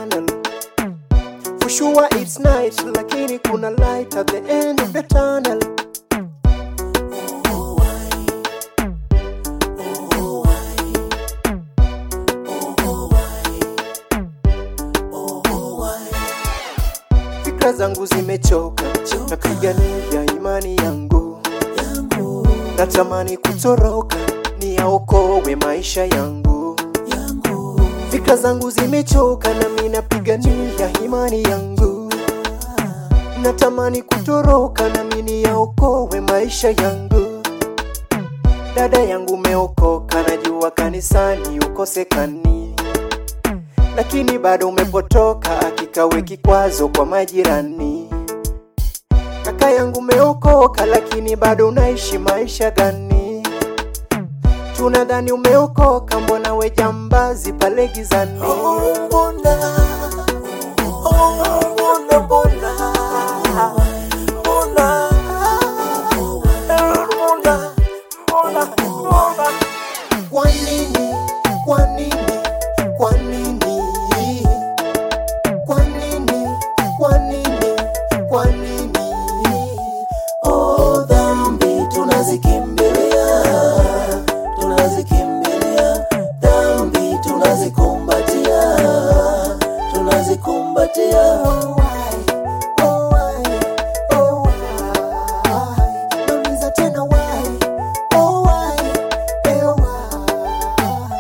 tunnel For sure it's night lakini kuna light at the end of the tunnel Fikra zangu zimechoka napigania imani yangu natamani kutoroka niyaokowe maisha yangu Fikra zangu zimechoka nami napigania imani yangu natamani kutoroka nami niyaokowe maisha yangu dada yangu umeokoka najua kanisani ukosekani lakini bado umepotoka akikawe kikwazo kwa majirani kaka yangu umeokoka lakini bado unaishi maisha gani tunadhani umeokoka mbona we jambazi pale gizani Mbona, oh, mbona, mbona, mbona, mbona, mbona, mbona. Kwa nini? Kwa nini? Kwa nini? Kwa nini? Kwa nini? Kwa nini? Oh, dhambi tunazikimbilia, tunazikimbilia, dhambi tunazikumbatia, tunazikumbatia. Oh, why? Oh, why? Oh, why? Nauliza tena why? Oh, why? Eh, why?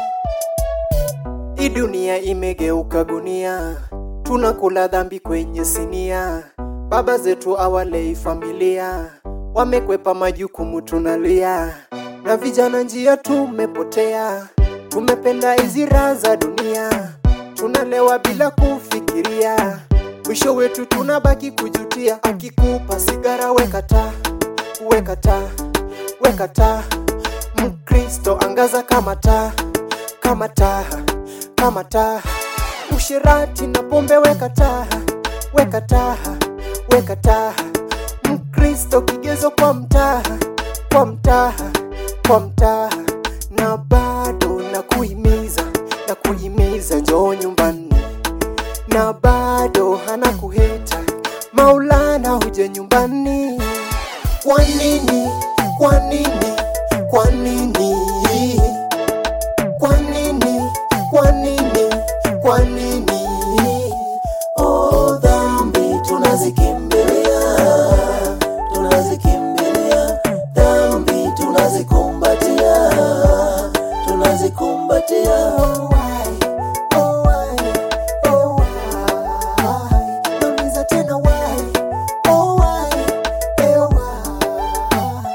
Hii dunia imegeuka gunia, tunakula dhambi kwenye sinia. Baba zetu awalei familia, wamekwepa majukumu tunalia, na vijana njia tumepotea, tumependa hizi raha za dunia, tunalewa bila kufikiria, mwisho wetu tunabaki kujutia. Akikupa sigara weka taa, weka taa, weka taa, Mkristo angaza kama taa kama taa, kama taa. Ushirati na pombe weka taa, weka taa, weka taa. Mkristo kigezo kwa mtaa, kwa mtaa, kwa mtaa. Na bado na kuhimiza, na kuhimiza njoo nyumbani, na bado hana kuheta Maulana huje nyumbani. Kwa nini? Kwa nini? Kwa nini? Kwa nini? Kwa nini? Kwa nini? Oh, dhambi tunazikimbilia, tunazikimbilia, dhambi tunazikumbatia, tunazikumbatia. Oh, why? Oh, why? Oh, why? Nauliza tena why? Oh, why? Eh, why?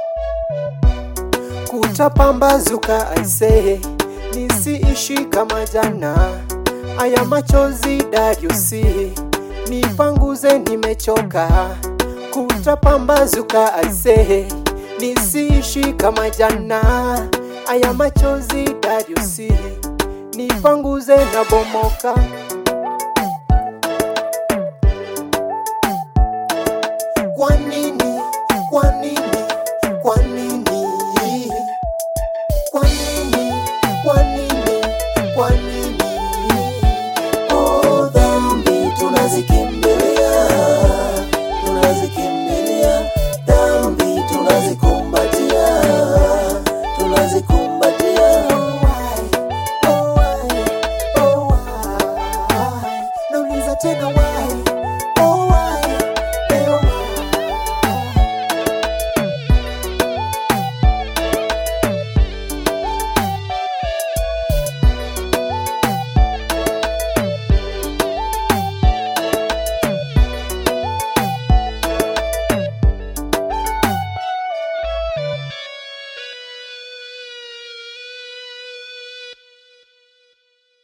Kutapambazuka aisee, nisiishi kama jana. Aya machozi Dariusi, nipanguze, nimechoka. Kutapambazuka aisee, nisiishi kama jana. Aya machozi Dariusi, nipanguze na bomoka.